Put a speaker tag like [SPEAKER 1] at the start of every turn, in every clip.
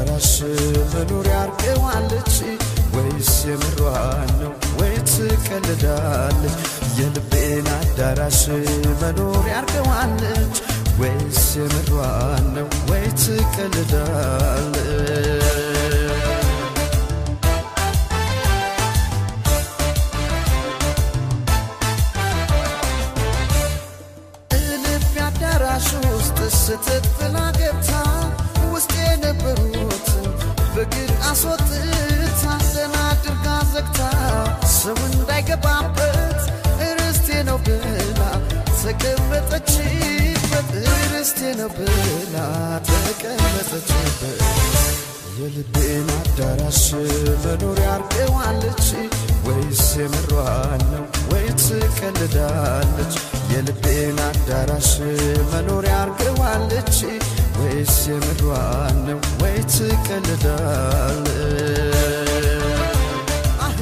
[SPEAKER 1] አዳራሽ መኖሪያ አርገዋለች ወይስ የምሯን ነው ወይ ትቀልዳለች? የልቤን አዳራሽ መኖሪያ አርገዋለች ወይስ የምሯን ነው ወይ ትቀልዳለች? እልፍ አዳራሽ ውስጥ ስትት ብላ ገብታ ውስጥ የነበሩትን በግድ አስወጥታ ደህና አድርጋ ዘግታ ሰው እንዳይገባበት ርስቴ ነው ብላ ተቀመጠችበት ርስቴ ነው ብላ ተቀመጠችበት የልቤን አዳራሽ መኖሪያ አርገዋለች ወይስ የምሯን ነው ወይ ትቀልዳለች? የልቤን አዳራሽ መኖሪያ አርገዋለች ወይስ የምሯን ነው ወይ ትቀልዳለች? አሄ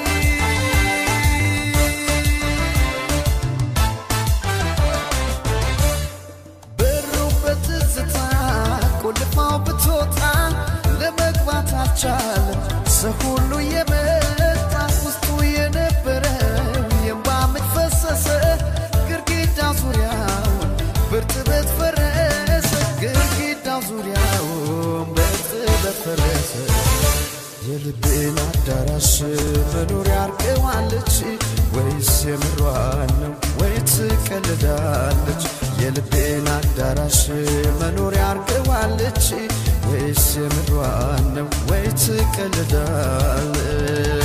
[SPEAKER 1] በሩ በትዝታ ቆልፋው ብትወጣ ለመግባት አልቻለም። ሰው ሁሉ የመጣ ውስጡ የነበረው የእንባ ምንጭ ፈሰሰ። ግድግዳው ዙሪያውን በእርጥበት ፈረሰ። ግድግዳው ዙሪያውን በእርጥበት ፈረሰ። የልቤን አዳራሽ መኖሪያ አርገዋለች ወይስ የምሯን ነው ወይ ትቀልዳለች? የልቤን አዳራሽ መኖሪያ አርገዋለች ወይስ የምሯን ነው ወይ ትቀልዳለች?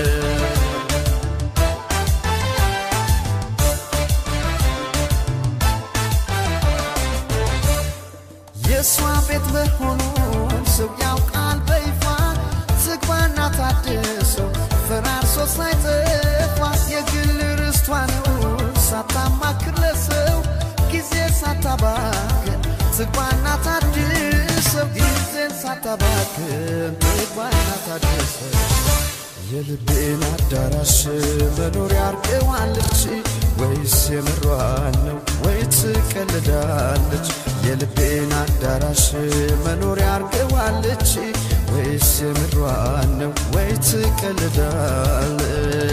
[SPEAKER 1] የእሷ ቤት መሆኑን ሰው ያውቃል በይፋ ዝግባና ታድሰው ፈራርሶ ሳይጠፋ የግል ርስቷ ነው ሳታማክር ለሰው ጊዜ ሳታባክን ዝግባና ታድሰው ጊዜን ሳታባክን ዝግባና ታድሰው የልቤን አዳራሽ መኖሪያ አርገዋለች ወይስ የምሯን ነው ወይ ትቀልዳለች? የልቤን አዳራሽ መኖሪያ አርገዋለች ወይስ የምሯን ነው ወይ ትቀልዳለች?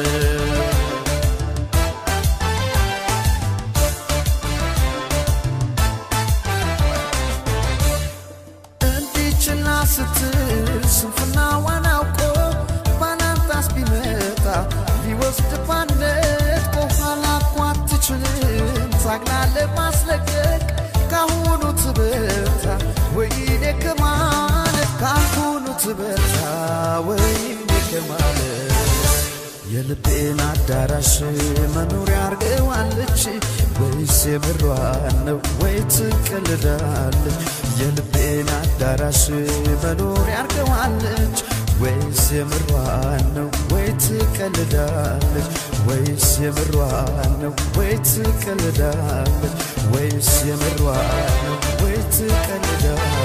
[SPEAKER 1] እንዲችላ ስትል ስንፍናዋን አውቆ ባላንጣስ ቢመጣ ሊወስድ ባነት በኋላ እኮ አትችልም ታግላ ለማስለቀቅ ካሁኑ ትበርታ ወይኔ ከማለት ካሁኑ ትበርታ ወይኔ ከማለት የልቤን አዳራሽ መኖሪያ አርገዋለች ወይስ የምሯን ነው ወይ ትቀልዳለች? የልቤን አዳራሽ መኖሪያ አርገዋለች ወይስ የምሯን ነው ወይ ትቀልዳለች? ወይስ የምሯን ነው ወይ ትቀልዳለች? ወይስ የምሯን ነው ወይ ትቀልዳለች?